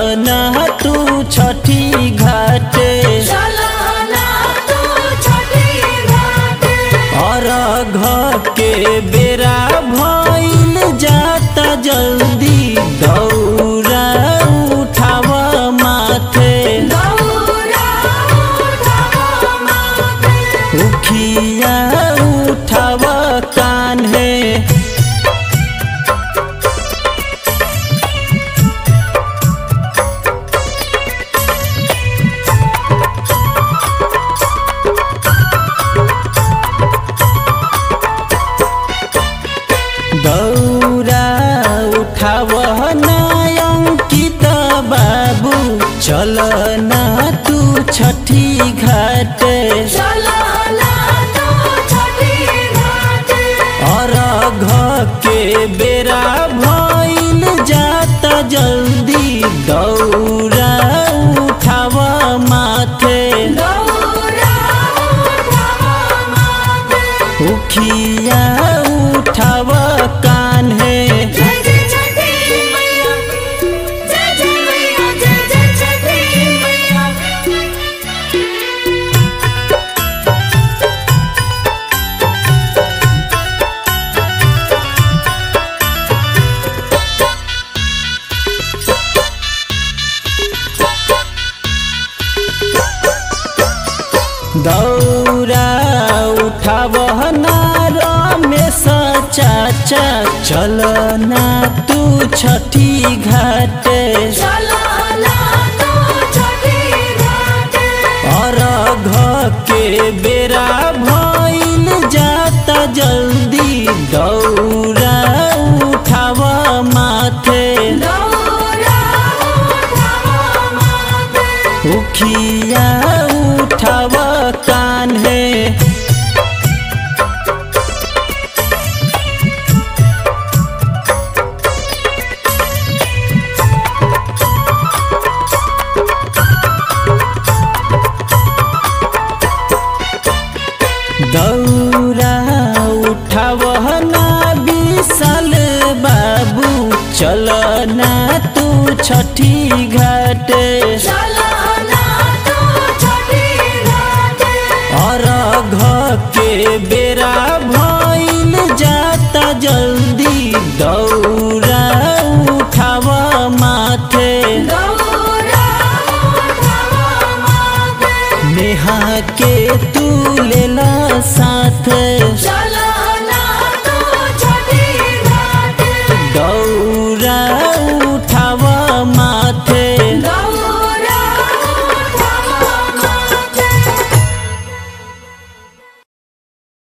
ना तू छठी घाटे और घ के बेरा भइल जाता जल्दी दौरा उठाव माथे उखिया उठाव कान्हे दौरा उठाव नयंकित बाबू चल ना तू छठी घाटे और घ के बेरा भइल जाता जल्दी दौरा उठाव माथे उखिया उठाव कान्हे जय जय छठी मैया जय जय मैया जय जय छठी मैया दौरा उठाव ना रमेश चाचा चल ना तू छठी घाटे और घ के बेरा भइल जाता जल्दी दौरा उठाव माथे उखिया उठाव कान्हे दौरा उठाव ना विशाल बाबू चल ना तू छठी घाटे और घ के बेरा भइल जाता जल्दी दौरा उठाव माथे नेहा के तू लेला साथ चला